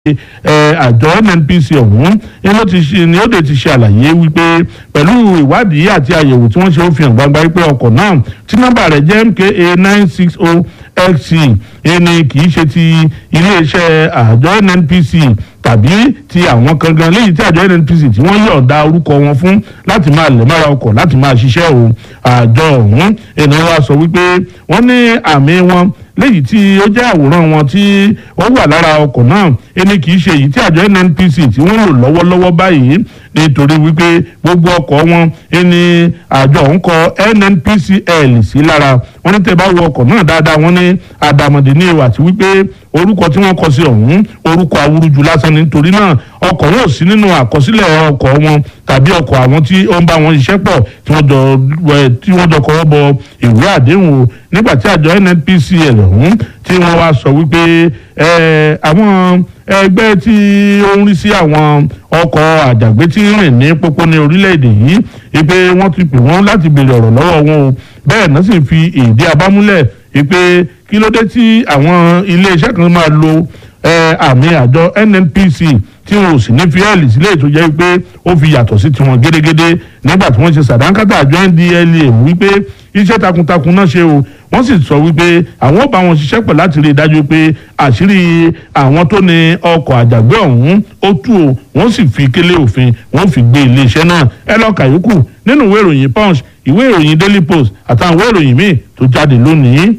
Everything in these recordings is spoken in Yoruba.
àjọ nnpc ọ̀hún ni ó ti ṣe ni ó dé ti ṣe àlàyé wípé pẹ̀lú ìwádìí àti àyẹ̀wò tí wọ́n ṣe ó fi hàn gbangba wípé ọkọ̀ náà tí nọ́mbà rẹ̀ jẹ́ mka nine six oh xc ẹni kì í ṣe ti iléeṣẹ́ àjọ nnpc tàbí ti àwọn kan gan léyìí tí àjọ nnpc tí wọ́n yọ̀ǹda orúkọ wọn fún láti máa lẹ̀ mára ọkọ̀ láti máa ṣiṣẹ́ o àjọ ọ̀hún ènìyàn wa sọ wípé wọ́n ní àmì wọn léyìí tí ó jẹ́ àwòrán wọn tí ó wà lára ọkọ̀ náà ẹni kì í ṣe èyí tí àjọ nnpc tí wọ́n lò lọ́wọ́lọ́wọ́ báyìí nítorí wípé gbogbo ọkọ̀ wọn ẹni àjọ ọ̀hún kọ nnpcl sí lára wọ́n ní tẹ́ bá wo ọkọ̀ náà dáadáa wọ́n ní àdàmọ̀dé ní ìwà àti wípé orúkọ tí wọ́n kọ sí ọ̀hún orúkọ awúrúju lásán nítorí náà ọkọ̀ wọn ò sí nínú àkọsílẹ̀ ọkọ̀ wọn tàbí ọkọ̀ àwọn tí ó ń bá wọn ṣiṣẹ́ pọ̀ tí wọ́n jọ tí wọ́n jọ kọ́wọ́ bọ ìwé àdéhùn o nígbà tí àjọ nnpcl ọ̀hún tí wọ́n wá sọ wípé àwọn ẹgbẹ́ tí ó ń rí sí àwọn ọkọ̀ àjàgbé tí ń rìn ní pópó ní orílẹ̀-èdè yìí wípé wọ́n ti pè wọ́n láti béèrè ọ̀rọ̀ lọ́wọ́ wọn o bẹ́ẹ̀ náà sì fi ìdí abámúlẹ̀ wípé kí ló dé tí àwọn iléeṣẹ́ kan máa lo àmì àjọ nnpc tí wọn ò sì ní fíẹ́lì sílẹ̀ tó jẹ́ pé ó fi yàtọ̀ sí tiwọn gédégédé nígbà tí wọ́n ṣe sàdánkátà àjọ ndla wípé iṣẹ́ takuntakun náà ṣe o wọ́n sì sọ wípé àwọn ò bá wọn ṣiṣẹ́ pọ̀ láti rí i dájú pé àṣírí àwọn tó ní ọkọ̀ àjàgbé ọ̀hún ó tú o wọ́n sì fi kélé òfin wọ́n fi gbé iléeṣẹ́ náà ẹ lọ kàyókù nínú ìwé ìròyìn punch ìwé ìròyìn daily post àtàwọn ìwé ìròyìn míì tó jáde lónìí.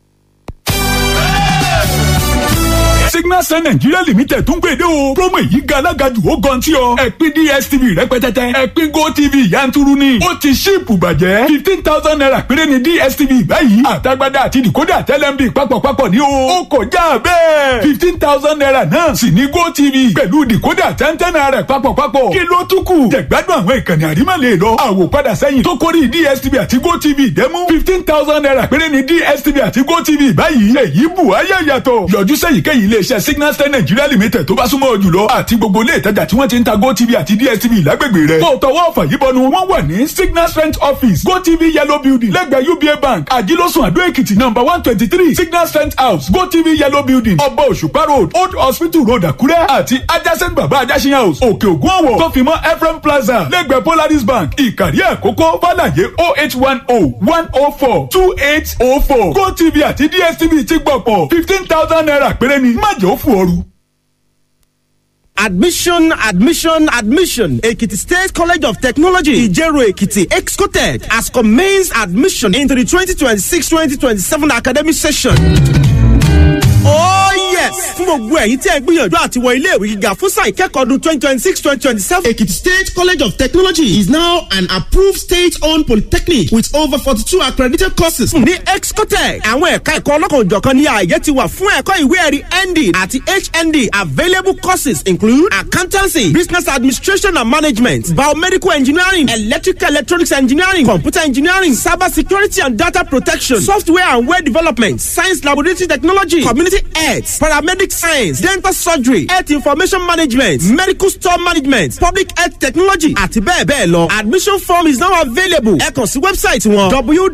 signal sun nigeria limited tún gbèdé o promo èyí ga alága jù ó gan tí ọ ẹ̀pin dstv rẹpẹtẹtẹ ẹ̀pin gotv yanturu ni ó ti ṣíìpù bàjẹ́ fifteen thousand naira péré ni dstv báyìí àtagbádá àti decoder tẹlẹmbi papọ̀papọ̀ ní o ó kọjá bẹ́ẹ̀ fifteen thousand naira náà sì ní gotv pẹ̀lú decoder tẹ́ntẹ́n naira papọ̀papọ̀ kí ló tún kù jẹ̀gbádùn àwọn ìkànnì àrímọ̀lẹ̀ lọ àwòpadà sẹ́yìn tó kórì dstv àti gotv dẹ́mú fifteen thousand naira péré ni dstv àti gotv báyìí èyí bù ayé yàtọ̀ yọjú sẹ́yìnkéyìí ilé iléeṣẹ́ signal star nigeria limited tó bá súnmọ́ jùlọ àti gbogbo ilé ìtajà tí wọ́n ti ń ta gotv àti dstv lágbègbè rẹ̀. tó tọwọ́ ọ̀fà yìí bọnu wọ́n wà ní signal strength office gotv yellow building lẹ́gbẹ̀ẹ́ uba bank àjílọ́sùn àdó èkìtì number one twenty three signal strength house gotv yellow building ọba òṣùpá road old hospital road àkúrẹ́ àti adjacent baba ajásin house òkè ògùn ọ̀wọ̀ tó fi mọ́ ephraim plaza lẹ́gbẹ̀ẹ́ polaris bank ìkàrí àkókò fàlàyé oh eight one oh one oh four two eight oh four gotv àti dstv ti gbọ̀pọ̀ fifteen thousand naira péré ni má jẹ́ ó fò ooru. Admission, admission, admission. Ekiti State College of Technology, Ijero Ekiti, Excotech, has commenced admission into the 2026-2027 academic session. Oh yes! fún gbogbo ẹ̀yin tí ẹ gbìyànjú àti wọ ilé ìwé gíga fún sáà ìkẹ́kọ̀ọ́ ọdún twenty twenty six twenty twenty seven. Ekiti State College of Technology is now an approved state-owned polytechnic with over forty two accredited courses. ní Excotech àwọn ẹ̀ka ẹ̀kọ́ ọlọ́kan òjọ̀kan ní ààyè ti wà fún ẹ̀kọ́ ìwé ẹ̀rí ND àti HND available courses include accountancy business administration and management biomedical engineering electrical electronics engineering computer engineering cyber security and data protection software and web development science laboratory technology community health paramedic science dental surgery health information management medical store management public health technology àti bẹ́ẹ̀ bẹ́ẹ̀ lọ admission form is now available ẹ kàn sí wẹ́bsáìtì wọn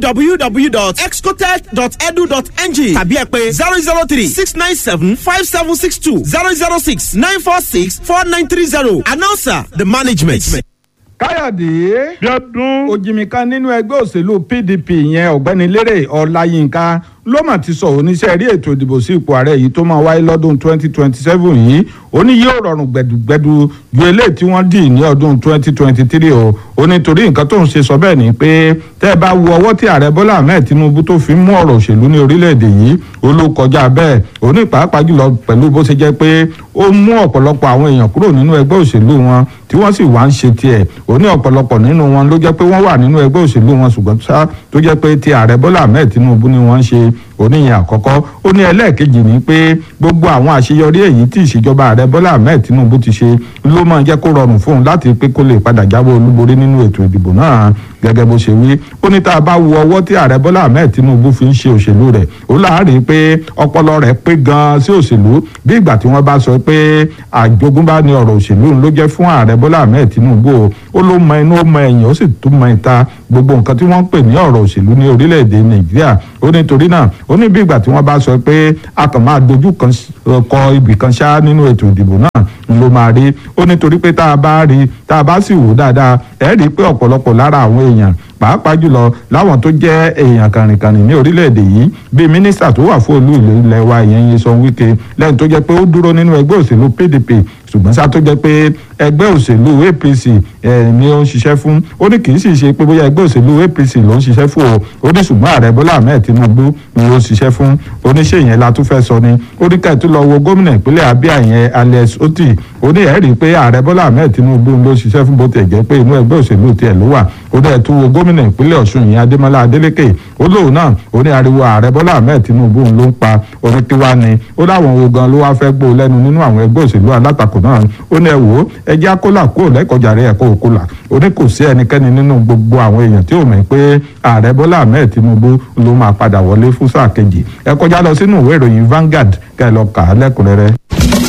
www.excotech.edu.ng tàbí ẹ pé zero zero three six nine seven five seven six two zero zero six nine four six four nine three zero announcer the management. káyọ̀dé bíọ́dún òjìmíkan nínú ẹgbẹ́ òṣèlú pdp yẹn ọ̀gbẹ́ni lérè ọláyínká ló mà ti sọ oníṣẹ́ rí ètò ìdìbò sí ipò ààrẹ yìí tó máa wáyé lọ́dún 2027 yìí ó ní yóò rọrùn gbẹdùgbẹdù ju eléyìí tí wọ́n dì ní ọdún 2023 o ó ní torí nǹkan tó ń ṣe sọ bẹ́ẹ̀ ni pé tẹ́ ẹ bá wo ọwọ́ tí ààrẹ bọ́lá ahmed tinubu tó fi ń mú ọ̀rọ̀ òṣèlú ní orílẹ̀-èdè yìí ó ló kọjá bẹ́ẹ̀ ó ní pàápàá jùlọ pẹ̀lú bó ṣe jẹ́ pé ó mú ọ̀pọ̀lọpọ̀ àwọn èèyàn kúrò nínú ẹgbẹ́ òṣèlú wọn tí wọ́n sì wá ń ṣe tiẹ̀ ó ní ọ̀pọ̀lọpọ̀ nínú wọn ló jẹ́ pé wọ́n wà nínú ẹgbẹ́ òṣèlú wọn ṣùgbọ́n sá tó jẹ́ pé ti ààrẹ bọ́lá ahmed tinubu ni wọ́n ń ṣe oníyẹn àkọ́kọ́ ó ní ẹlẹ́ẹ̀kejì ni pé gbogbo àwọn àṣeyọrí èyí tí ìṣèjọba ààrẹ bọ́lá ahmed tinubu ti ṣe ló máa jẹ́ kó rọrùn fún un láti pé kó lè padà jáwé olúborí nínú ètò ìdìbò náà gẹ́gẹ́ bó ṣe wí ó ní tá a bá wo ọwọ́ tí ààrẹ bọ́lá ahmed tinubu fi ń ṣe òṣèlú rẹ̀ ó láàárín pé ọpọlọ rẹ̀ pé gan-an sí òṣèlú bí ìgbà tí wọ́n bá sọ pé àjogúnbá ni ọ̀rọ̀ òṣèlú ló jẹ́ fún ààrẹ bọ́lá ahmed tinubu ó ló mọ inú ó mọ ẹ̀yìn ó sì tún mọ ìta gbogbo nǹkan tí wọ́n ń pè ní ọ̀rọ̀ òṣèlú ní orílẹ̀-èdè nàìjíríà ó nítorí náà ó ní bí ìgbà tí wọ́n bá sọ pé a kàn máa dojú kan kọ ibì kan ṣá nínú ètò ìdìbò náà ló máa rí ó nítorí pé tá a bá rí tá a bá sì wò dáadáa ẹ rí i pé ọ̀pọ̀lọpọ̀ lára àwọn èèyàn pàápàá jùlọ láwọn tó jẹ́ èèyàn kàrìnkàrìn ní orílẹ̀-èdè yìí bíi mínísítà tó wà fún olú ìlú ilẹ̀ wa ìyẹn Nyesom Wike lẹ́yìn tó jẹ́ pé ó dúró nínú ẹgbẹ́ òṣèlú PDP ṣùgbọ́n sá tó jẹ́ pé ẹgbẹ́ òṣèlú APC ni ó ń ṣiṣẹ́ fún ó ní kì í sì ṣe pé bóyá ẹgbẹ́ òṣèlú APC ló ń ṣiṣẹ́ fún o ó ní ṣùgbọ́n ààrẹ Bọ́lá Ahmed Tinubu ni ó ń ṣiṣẹ́ fún oníṣẹ́ yẹn la tún fẹ́ sọ ni ó ní ká ẹ̀ tún lọ wo gómìnà ìpínlẹ̀ Abia yẹn Alex Oti ó ní ẹ̀ rí i pé ààrẹ Bọ́lá Ahmed Tinubu ló ṣiṣẹ́ fún bó tiẹ̀ jẹ́ pé inú ẹgbẹ́ òṣèlú tiẹ̀ ló wà ó dẹ̀ tún wo gómìnà ìpínlẹ̀ Ọ̀ṣun yẹn Adémọ́lá Adélékè ó lóun náà ó ní ariwo ààrẹ Bọ́lá Ahmed Tinubu ló ń pa orin tiwa ni ó láwọn wo gan ló wá fẹ́ gbó lẹ́nu nínú àwọn ẹgbẹ́ òṣèlú alátakò náà ó ní ẹ wò ó ẹ jẹ́ akólà kúrò lẹ́kọ̀ọ́jàre ẹ̀kọ́ òkúlà ó ní kò sí ẹnikẹ́ni nínú gbogbo àwọn èèyàn tí ò mọ̀ pé ààrẹ Bọ́lá Ahmed Tinubu ló máa padà wọlé fún sáà kejì ẹ kọjá lọ sínú ìwé ìròyìn Vanguard kẹ́ ẹ lọ kà á lẹ́kùnrẹ́rẹ́.